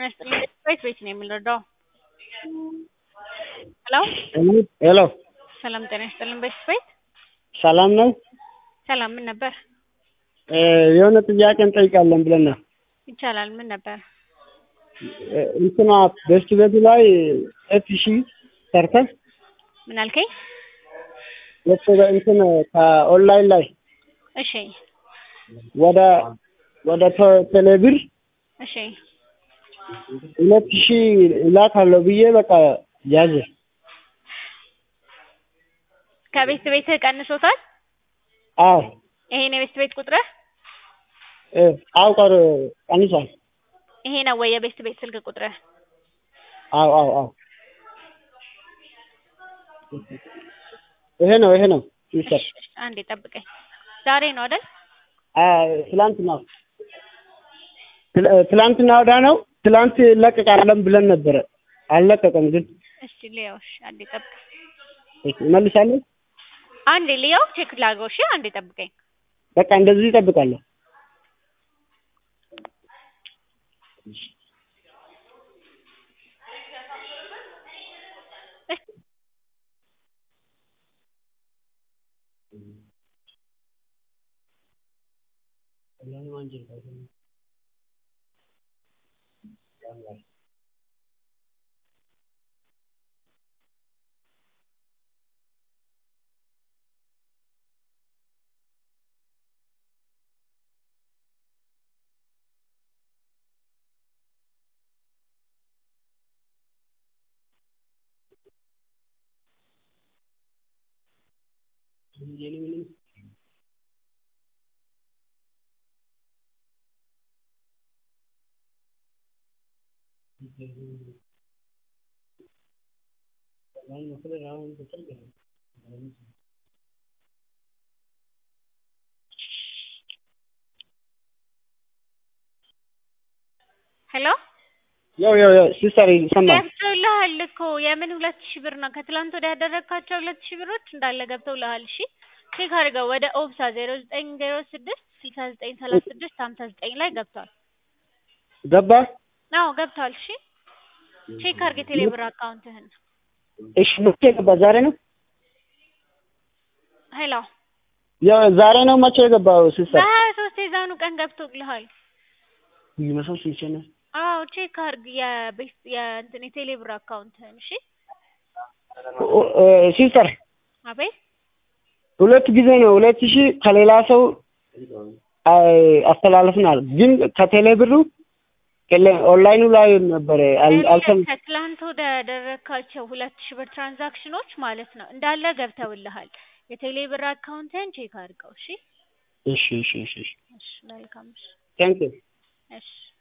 ይስጥልኝ ቤት ቤት ነው የምንረዳው። ሄሎ ሄሎ ሰላም ጤና ይስጥልኝ ቤት ቤት ሰላም ነው? ሰላም ምን ነበር? እ የሆነ ጥያቄ እንጠይቃለን ብለን ነው። ይቻላል ምን ነበር? እ እንትና ቤስት ቤቱ ላይ ሁለት ሺህ ሰርተህ ምን አልከኝ? የት- እንትን ከኦንላይን ላይ እሺ ወደ ወደ ተ- ቴሌብር እሺ ሁለት ሺህ እላካለሁ ብዬ በቃ ያዘ። ከቤት ቤትህ ቀንሶታል? አዎ ይሄን የቤት ቤት ቁጥርህ እ አዎ ቀር ቀንሷል። ይሄ ነው ወይ የቤት ቤት ስልክ ቁጥርህ? አዎ አዎ አዎ ይሄ ነው ይሄ ነው ሚስተር እሺ፣ እሺ፣ አንዴ ጠብቀኝ። ዛሬ ነው አይደል? አ ትላንትና ትላ- ትላንትና ወዳ ነው ትላንት ይለቀቃለን ብለን ነበረ አልለቀቀም ግን እስቲ ልየው። እሺ፣ አንዴ ጠብቀኝ። እመልሳለሁ አንዴ ልየው፣ ቼክ ላድርገው። እሺ፣ አንዴ ጠብቀኝ። በቃ እንደዚህ ይጠብቃለሁ እሺ፣ ሄሎ ያው ያው ያው ሲስተር ይሰማል ገብተውልሃል እኮ የምን ሁለት ሺህ ብር ነው? ከትላንት ወዲያ ያደረግካቸው ሁለት ሺህ ብሮች እንዳለ ገብተውልሃል። እሺ ቼክ አድርገው። ወደ ኦብሳ ዜሮ ዘጠኝ ዜሮ ስድስት ስልሳ ዘጠኝ ሰላሳ ስድስት ሀምሳ ዘጠኝ ላይ ገብቷል። ገባ አዎ ገብቷል። እሺ ቼክ አድርግ የቴሌብር አካውንትህን። እሺ መቼ ገባ ዛሬ ነው ሄሎ ያው ዛሬ ነው መቼ የገባው ሲስተር በሀያ ሶስት የዛኑ ቀን ገብቶልሃል። ይመሰል ሲቸነ አዎ ቼክ አድርግ የቤስ የእንትን የቴሌብር አካውንትህን። እሺ ሲስተር አቤት ሁለት ጊዜ ነው ሁለት ሺህ ከሌላ ሰው አይ- አስተላልፍናል ግን ከቴሌ ብሩ ከለ- ኦንላይኑ ላይ ነበረ አል- አልሰም ከትላንት ወደ ያደረግካቸው ሁለት ሺህ ብር ትራንዛክሽኖች ማለት ነው እንዳለ ገብተውልሃል። የቴሌብር አካውንትህን ቼክ አድርገው። እሺ እሺ እሺ እሺ እሺ መልካም እሺ ታንክ ዩ እሺ